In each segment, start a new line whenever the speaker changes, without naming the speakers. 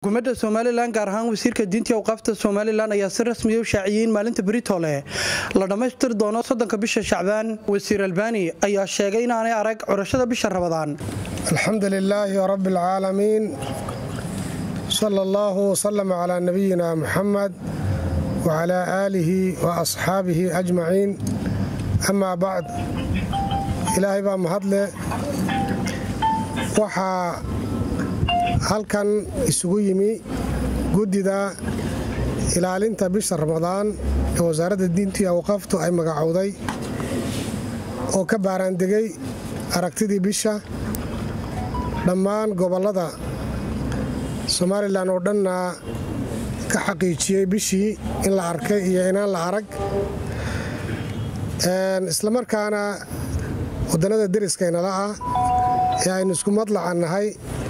xukuumadda somalilan gaar ahaan wasiirka diintii awqaafta somalilan ayaa si rasmiya u shaaciyey in maalinta britole la dhammaystiri doono soddonka bisha shacbaan wasiir albani ayaa sheegay inaanay arag curashada bisha rabadaan
alxamdu lilaahi rabi alcaalamiin sala allahu wsalam calaa nabiyina muxamed wacalaa aalihi wa asxaabihi ajmaciin amaa bacd ilaahay baa mahadle waxaa halkan isugu yimi guddida ilaalinta bisha ramadaan ee wasaaradda diintii awqaaftu ay magacowday oo ka baaraandegay aragtidii bisha dhammaan gobollada somalilan oo dhanna ka xaqiijiyey bishii in la arkay iyo inaan la arag islamarkaana waddannada deriskaynala ah ee aynu isku madlacan nahay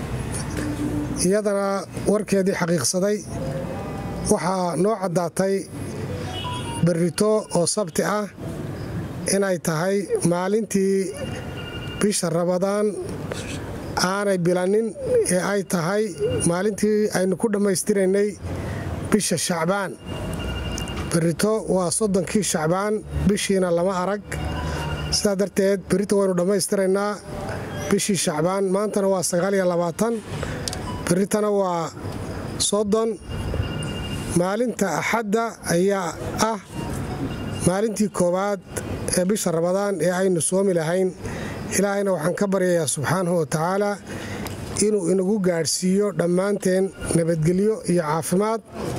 iyadana warkeedii xaqiiqsaday waxaa noo caddaatay berrito oo sabti ah inay tahay maalintii bisha rabadaan aanay bilanin ee ay tahay maalintii aynu ku dhammaystiraynay bisha shacbaan berrito waa soddonkii shacbaan bishiina lama arag sidaa darteed berrito waynu dhammaystiraynaa bishii shacbaan maantana waa sagaaliyo labaatan berritana waa soddon maalinta axadda ayaa ah maalintii koowaad ee bisha rabadaan ee aynu soomi lahayn ilaahayna waxaan ka baryayaa subxaanahu wa tacaalaa inuu inagu gaadhsiiyo dhammaanteen nabadgelyo iyo caafimaad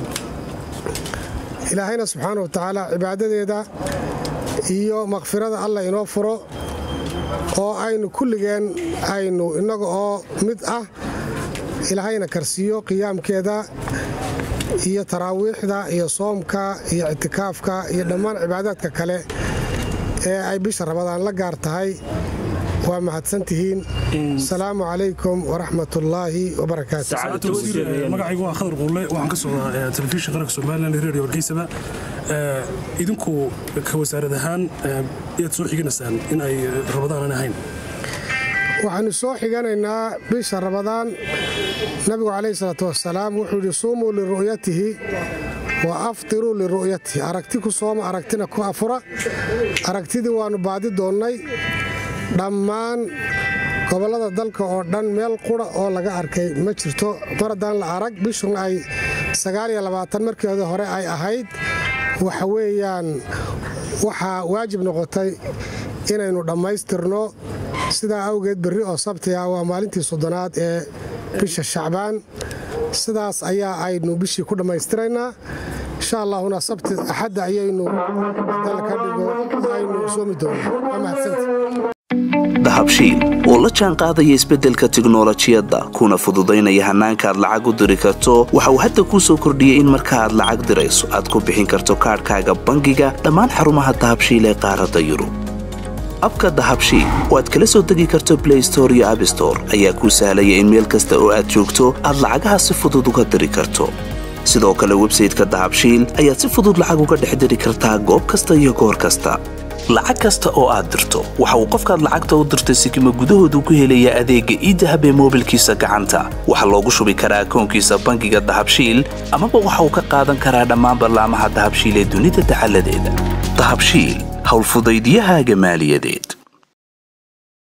ilaahayna subxaana wa tacaala cibaadadeeda iyo makfirada allah inoo furo oo aynu kulligeen aynu innaga oo mid ah ilaahayna karsiiyo qiyaamkeeda iyo taraawiixda iyo soomka iyo ictikaafka iyo dhammaan cibaadaadka kale ee ay bisha rabadaan la gaar tahay waa mahadsantihiin asalaamu calaykum waraxmat ullaahi
wabarakaatmagacaygu waa khadar quulle waxaan ka socdaa telefishin qaranka somalilan redio hargeysaba idinku ka wasaarad ahaan yaad soo xiganaysaan in ay rabadaanan ahayn
waxaanu soo xiganaynaa bisha rabadaan nabigu calayhi salaatu wasalaam wuxuu yidhi suumuu liru'yatihi wa aftiruu liru'yatihi aragti ku sooma aragtina ku afura aragtidii waannu baadi doonnay dhammaan gobollada dalka oo dhan meel qura oo laga arkay ma jirto mar haddaan la arag bishun ay markeeda hore ay ahayd waxa weeyaan waxaa waajib noqotay inaynu dhammaystirno sidaa awgeed berri oo sabti ah waa maalintii soddonaad ee bisha shacbaan sidaas ayaa aynu bishii ku dhammaystiraynaa insha allahuna sabti axadda ayaynu dalka dhigo aynu soomi doonaa
dahabshiil oo la jaan qaadaya isbeddelka tiknolojiyadda kuna fududaynaya hannaanka aad lacag u diri karto waxa uu hadda kuu soo kordhiyey in marka aad lacag dirayso aad ku bixin karto kaadhkaaga bangiga dhammaan xarumaha dahabshiil ee qaaradda yurub abka dahabshiil oo aad kala soo degi karto blay store iyo abstore ayaa kuu sahlaya in meel kasta oo aad joogto aad lacagaha si fudud uga diri karto sidoo kale websayteka dahabshiil ayaad si fudud lacag uga dhex diri kartaa goob kasta iyo goor kasta lacag kasta oo aad dirto waxa uu qofkaad lacagta u dirtay sikima gudahoodu ku helayaa adeegga iidahab ee moobilkiisa gacanta waxaa loogu shubi karaa akoonkiisa bangiga dahabshiil amaba waxa uu ka qaadan karaa dhammaan ballaamaha dahabshiil ee dunida dacaladeeda dahabshiil howlfudaydyahaaga maaliyadeed